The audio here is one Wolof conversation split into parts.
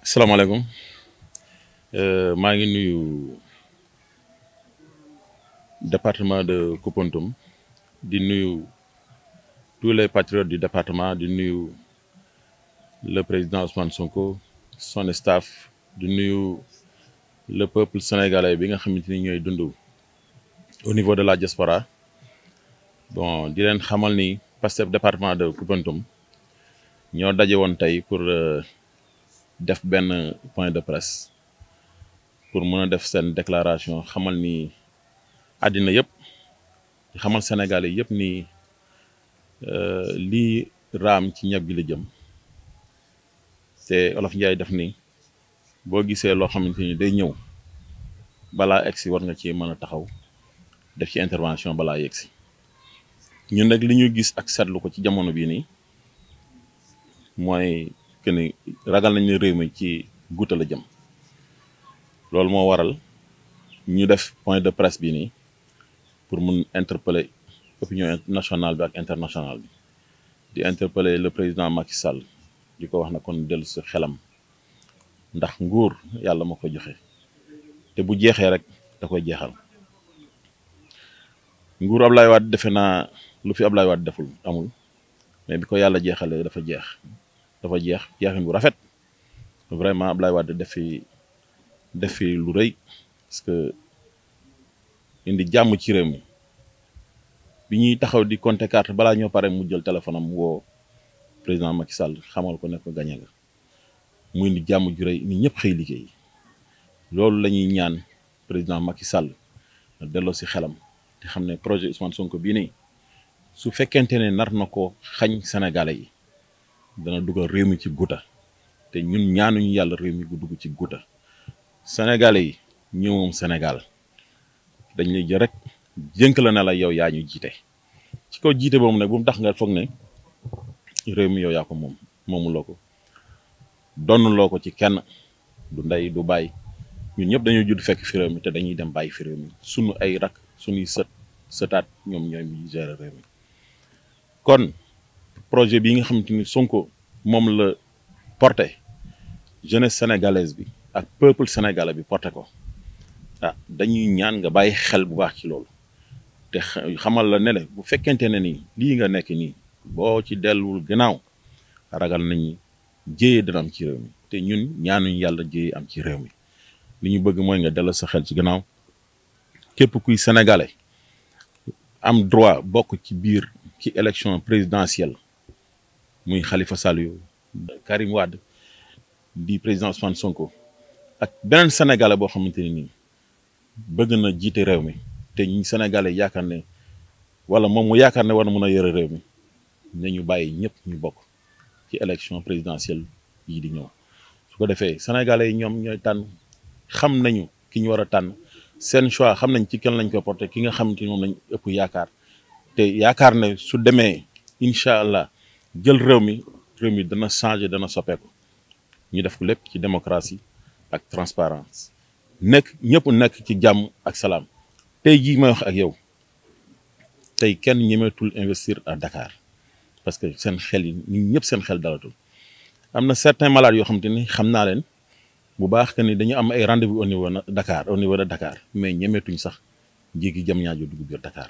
salaamaaleykum maa ngi nuyu département de Koupentoum di nuyu tous les patriotes du département di nuyu le président Ousmane Sonko son staff di nuyu le peuple sénégalais bi nga xamante ni ñooy dund au niveau de la diaspora bon di leen xamal ni Pastef département de Koupentoum ñoo daje woon tey pour def benn point de presse pour mën a def seen déclaration xamal ni àddina yëpp xamal Sénégalais yëpp ni lii raam ci ñab gi la jëm te Olof Njaay def ni boo gisee loo xamante ni day ñëw balaa egsi war nga ci mën a taxaw def ci intervention balaa yegsi ñun nag li ñu gis ak seetlu ko ci jamono bii nii mooy que ni ragal nañ ne réew mi ci guuta la jëm loolu moo waral ñu def point de presse bi nii pour mun interpeller opinion nationale bi ak internationale bi di interpeller le président Macky Sall di ko wax na kon dellu si xelam ndax nguur yàlla moo ko joxe te bu jeexee rek da koy jeexal nguur Ablaye Wade defe naa lu fi Ablaye Wade deful amul mais bi ko yàlla jeexalee dafa jeex dafa jeex jeexin bu rafet vraiment Ablaye Wade def fi def fi lu rëy parce que indi jàmm ci réew mi bi ñuy taxaw di compter carte balaa ñoo pare mu jël téléphone am woo président Macky Sall xamal ko ne ko gañe nga mu indi jàmm ju rëy ni ñëpp xëy liggéey loolu la ñuy ñaan président Macky Sall na delloo si xelam te xam ne projet Ousmane Sonko bii nii su fekkente ne nar na ko xañ Sénégalais yi dana dugal réew mi ci guta te ñun ñaanuñu yàlla réew mi gu dugg ci guta Sénégalais yi ñëw moom Sénégal dañ lay jël rek jënk la ne la yow yaa ñu jiite ci kaw jiite boobu nag bu mu tax nga foog ne réew mi yow yaa ko moom moomuloo ko donnuloo ko ci kenn du ndey du bàyyi ñun ñëpp dañoo judd fekk fi réew mi te dañuy dem bàyyi fi réew mi sunu ay rak sunuy sët sëtaat ñoom ñooy mi gérer réew mi kon projet bii nga xamante ni Sonko moom la porté jeunesse sénégalaise bi ak peuple sénégalais bi porté ko ah dañuy ñaan nga bàyyi xel bu baax ci loolu te xamal la ne le bu fekkente ne nii lii nga nekk nii boo ci delluwul gannaaw ragal nañu jéyee dana am ci réew mi te ñun ñaanuñ yàlla jéyee am ci réew mi li ñu bëgg mooy nga dellu sa xel ci gannaaw képp kuy sénégalais am droit bokk ci biir ci élection présidentielle muy Khalifa Sall yu Karim Wade di président Ousmane Sonko ak beneen sénégalais boo xamante ne nii bëgg na jiite réew mi te ñi sénégalais yaakaar ne wala moom mu yaakaar ne war na mën a yore réew mi nañu bàyyi ñëpp ñu bokk ci élection présidentielle yi di ñëw su ko defee sénégalais yi ñoom ñooy tànn xam nañu ki ñu war a tànn seen choix xam nañ ci kenn lañ ko porté ki nga xamante ni moom lañ ëpp yaakaar te yaakaar ne su demee incha allah jël réew mi réew mi dana changer dana soppeeku ñu def ko lépp ci démocratie ak transparence nekk ñëpp nekk ci jàmm ak salaam tey jii may wax ak yow tey kenn ñemeetul investir à Dakar parce que seen xel yi ñun ñëpp seen xel dalatul am na certains malades yoo xamante ni xam naa leen bu baax que ni dañu am ay rendez-vous au niveau de Dakar au niveau de Dakar mais ñemeetuñ sax jéggi jam ñaajo dugg biir Dakar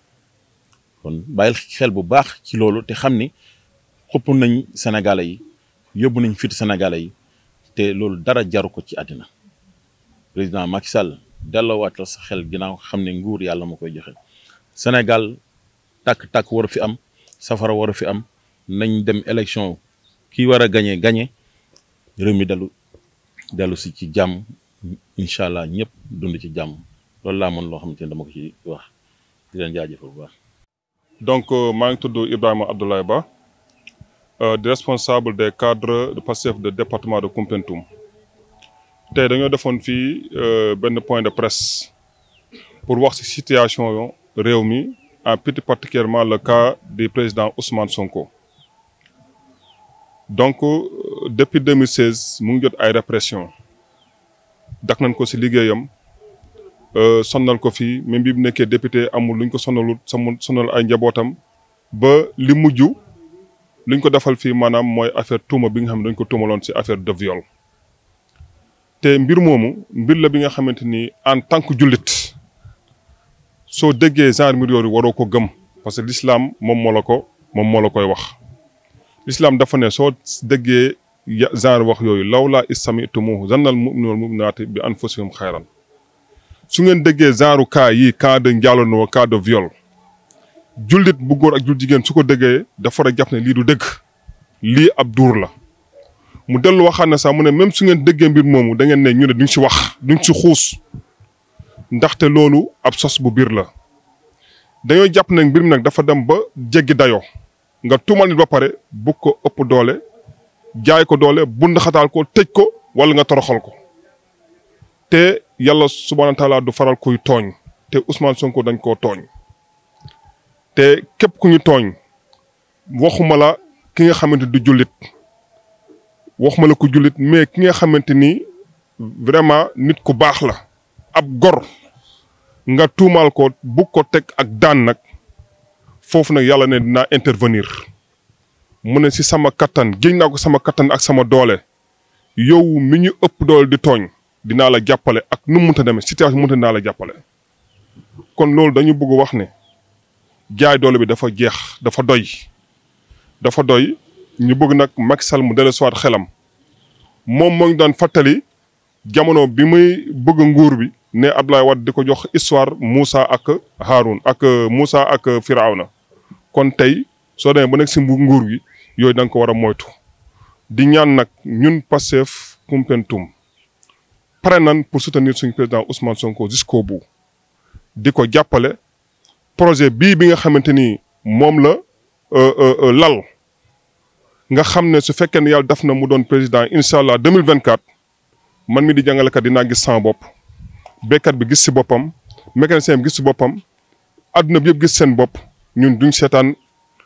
kon bàyyil xel bu baax ci loolu te xam ni xupp nañ Sénégalais yi yóbbu nañ fit Sénégalais yi te loolu dara jaru ko ci àddina président Macky Sall delloowaat sa xel ginnaaw xam ne nguur yàlla moo koy joxe Sénégal tàkk-tàkk waru fi am safara waru fi am nañ dem élection kii war a gañe gañe réew mi dellu dellu si ci jàmm incha allah ñëpp dund ci jàmm loolu laa mën loo xamante ne dama ko ci wax di leen jaajëfal bu baax. donc maa ngi tudd Ibrahima Abdoulaye Ba di responsable des cadres de Pastef de département de Koumpentoum tey dañoo defoon fii benn point de presse pour wax ci situation réew mi en plus particulièrement le cas du président Ousmane Sonko donc depuis 2016 mu ngi jot ay répression dak nañ ko ci liggéeyam sonnal ko fii même bi mu nekkee député amul luñ ko sonnalut sama sonnal ay njabootam ba li mujj luñ ko defal fii maanaam mooy affaire tuuma bi nga xam ne dañ ko tuumaloon ci affaire de viol te mbir moomu mbir la bi nga xamante ni en tant que jullit soo déggee genre mbir yooyu waroo ko gëm parce que l'islam moom moo la ko moom moo la koy wax l'islam dafa ne soo déggee genre wax yooyu law laa istamitumuhu zannal mu'minu wal mu'minaati bi anfusihim xayran su ngeen déggee genre cas yi cas de njaalonoo cas de viol jullit bu góor ak jul jigéen su ko déggee dafa war a jàpp ne lii du dëgg lii ab duur la mu dellu waxaat ne sax mu ne même su ngeen déggee mbir moomu da ngeen ne ñu ne duñ si wax duñ si xuus ndaxte loolu ab sos bu biir la dañoo jàpp ne mbir mi nag dafa dem ba jéggi dayoo nga tuumal nit ba pare bugg ko ëpp doole jaay ko doole bund xataal ko tëj ko wala nga toroxal ko te yàlla subhaana taala du faral kuy tooñ te Ousmane Sonko dañ koo tooñ te képp ku ñu tooñ waxuma la ki nga xamante du jullit waxuma la ku jullit mais ki nga xamante ni vraiment nit ku baax la ab gor nga tuumaal ko bugg ko teg ak daan nag foofu nag yàlla ne dinaa intervenir mu ne si sama kattan géej naa ko sama kattan ak sama doole yow mi ñu ëpp doole di tooñ dinaa la jàppale ak nu mu mënta demee situation mënta dinaa la jàppale. kon loolu dañu bëgg wax ne jaay doole bi dafa jeex dafa doy dafa doy ñu bëgg nag Macky Sall mu dellusiwaat xelam moom moo ngi daan fàttali jamono bi muy bëgg nguur bi. ne Abdoulaye Wade di ko jox histoire Moussa ak Haroun ak Moussa ak Firawna kon tey soo demee ba nekk si nguur gi yooyu da nga ko war a moytu di ñaan nag ñun Pastef Koumpentoum pare nan pour soutenir suñu président Ousmane Sonko jusqu'au bout di ko jàppale projet bii bi nga xamante ni moom la lal nga xam ne su fekkee ne yàlla def na mu doon président incha allah 2024 man mi di jàngalekat dinaa gis sama bopp. béykat bi gis si boppam mécanicien bi gis si boppam adduna bi yëpp gis seen bopp ñun duñ seetaan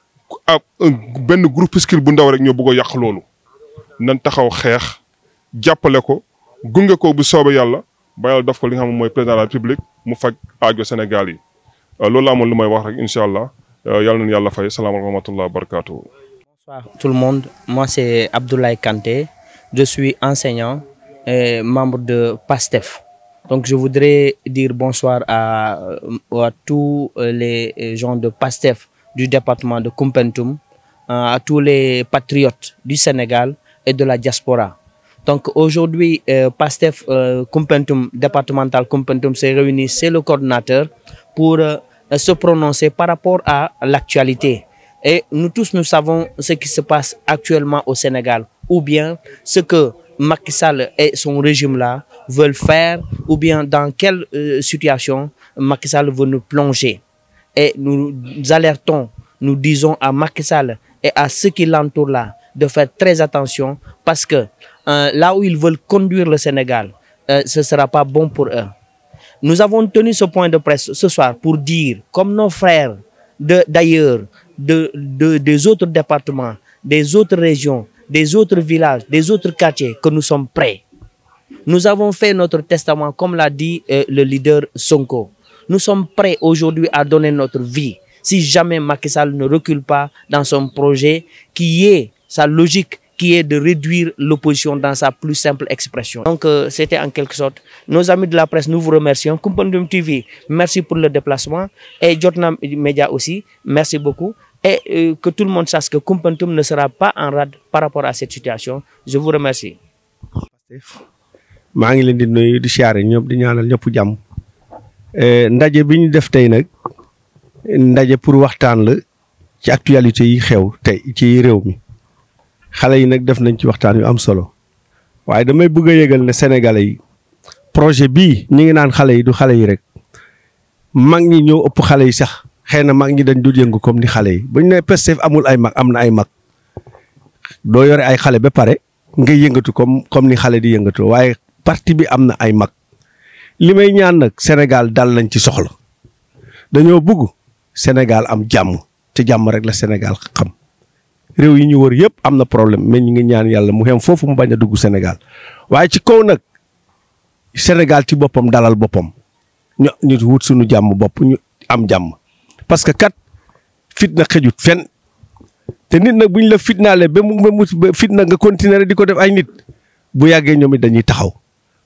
ab benn groupuscule bu ndaw rek ñoo bëgg a yàq loolu. nan taxaw xeex jàppale ko gunge ko bu soobee yàlla ba yàlla def ko li nga xam mooy président de la république mu faj aajo Sénégal yi loolu laa amoon lu may wax rek incha allah yàlla nañu yàlla fay salaamaaleykum wa rahmatulah wa barakaatu. Bonsoir tout le monde moi c'est Abdoulaye Kanté je suis enseignant et membre de PASTEF. Donc je voudrais dire bonsoir à, à tous les gens de PASTEF du département de Koumpentoum, à tous les patriotes du Sénégal et de la diaspora. Donc aujourd'hui, euh, PASTEF euh, Koumpentoum, départemental Koumpentoum s'est réuni, c'est le coordinateur, pour euh, se prononcer par rapport à l'actualité. Et nous tous, nous savons ce qui se passe actuellement au Sénégal, ou bien ce que Macky Sall et son régime-là veulent faire ou bien dans quelle euh, situation Macky Sall veut nous plonger. Et nous, nous alertons, nous disons à Macky Sall et à ceux qui l'entourent là de faire très attention parce que euh, là où ils veulent conduire le Sénégal, euh, ce ne sera pas bon pour eux. Nous avons tenu ce point de presse ce soir pour dire, comme nos frères d'ailleurs, de, de, des autres départements, des autres régions, des autres villages, des autres quartiers, que nous sommes prêts. Nous avons fait notre testament, comme l'a dit euh, le leader Sonko. Nous sommes prêts aujourd'hui à donner notre vie si jamais Macky Sall ne recule pas dans son projet qui est sa logique qui est de réduire l'opposition dans sa plus simple expression. Donc euh, c'était en quelque sorte. Nos amis de la presse, nous vous remercions. Koumpentoum TV, merci pour le déplacement. Et Jotna Media aussi, merci beaucoup. Et euh, que tout le monde sache que Koumpentoum ne sera pas en rade par rapport à cette situation. Je vous remercie. maa ngi leen di nuyu di siyaare ñëpp di ñaanal ñëpp jàmm ndaje bi ñu def tey nag ndaje pour waxtaan la ci actualité yi xew tey ci réew mi xale yi nag def nañ ci waxtaan yu am solo waaye damay bëgg a yëgal ne sénégalais yi projet bii ñi ngi naan xale yi du xale yi rek mag ñi ñoo ëpp xale yi sax xëy na mag ñi dañ dul yëngu comme ni xale yi bu ñu nee Pastef amul ay mag am na ay mag doo yore ay xale ba pare nga yëngatu comme comme ni xale di yëngatu waaye parti bi am na ay mag li may ñaan nag Sénégal dal lañ ci soxla dañoo bëgg Sénégal am jàmm te jàmm rek la Sénégal xam réew yi ñu wër yëpp am na problème mais ñu ngi ñaan yàlla mu xem foofu mu bañ a dugg Sénégal waaye ci kaw nag Sénégal ci boppam dalal boppam ñu ñu wut suñu jàmm bopp ñu am jàmm parce que kat fitna xëjut fen te nit nag bu ñu la fitnaale ba mu ba mu fitna nga continuer di ko def ay nit bu yàggee ñoom it dañuy taxaw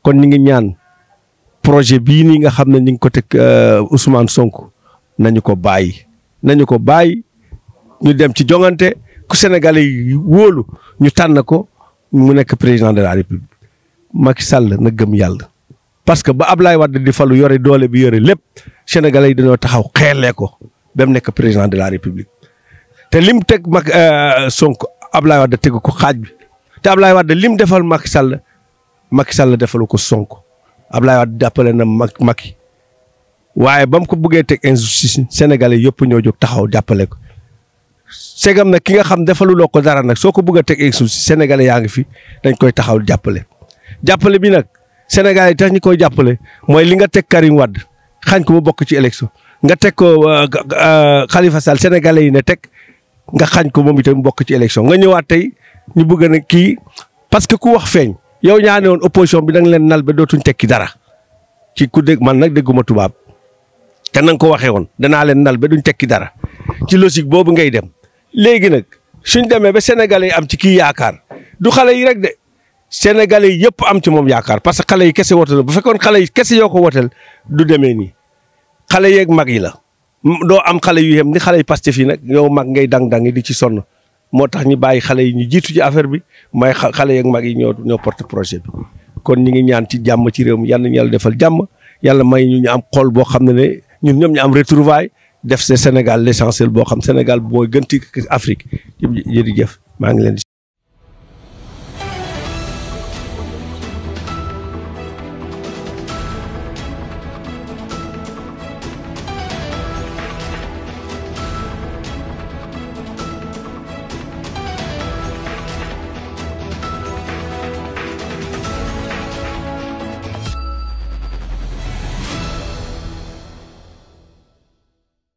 kon ñu ngi ñaan projet bii nii nga xam ne ñu ngi ko teg Ousmane Sonko nañu ko bàyyi nañu ko bàyyi ñu dem ci jongante ku Sénégalais yi wóolu ñu tànn ko mu nekk président de la République Macky Sall na gëm yàlla parce que ba Ablaye Wade di falu yore doole bi yore lépp Sénégalais yi dañoo taxaw xeelee ko ba mu nekk président de la République te lim teg mag Sonko Ablaye Wade tegu ko xaaj bi te Ablaye Wade lim defal Macky Sall Macky Sall defalu ko Sonko Ablaye Wade jàppale na mag Macky waaye ba mu ko bëggee teg injustice Sénégalais yëpp ñoo jóg taxaw jàppale ko segam nag ki nga xam defaluloo ko dara nag soo ko bëgg a teg injustice Sénégalais yaa ngi fi dañ koy taxaw jàppale. jàppale bi nag Sénégalais yi tax ñu koy jàppale mooy li nga teg Karim Wade xañ ko mu bokk ci élection nga teg ko Khalifa Sall Sénégalais yi ne teg nga xañ ko moom itam bokk ci élection nga ñëwaat tey ñu bëgg na kii parce que ku wax feeñ. yow ñaa ne woon opposition bi da nga leen nal ba dootuñ tekki dara ci ku dégg man nag dégguma tubaab te na nga ko waxee woon danaa leen nal ba duñ tekki dara ci logique boobu ngay dem léegi nag suñ demee ba sénégalais yi am ci kii yaakaar du xale yi rek de sénégalais yi yëpp am ci moom yaakaar parce que xale yi kese wotal bu fekkoon xale yi kese yoo ko wotal du demee nii xale yeeg mag yi la doo am xale yu yem ni xale yi Pastef yi nag yow mag ngay dang-dang di ci sonn moo tax ñu bàyyi xale yi ñu jiitu ci affaire bi may xale yeeg mag yi ñoo ñoo porte projet bi kon ñi ngi ñaan ci jàmm ci réew mi yal nañu yàlla defal jàmm yàlla may ñu ñu am xol boo xam ne ne ñun ñoom ñu am retrouvaille def se Sénégal l'essentiel boo xam Sénégal booy gën ci Afrique jërëjëf maa ngi leen di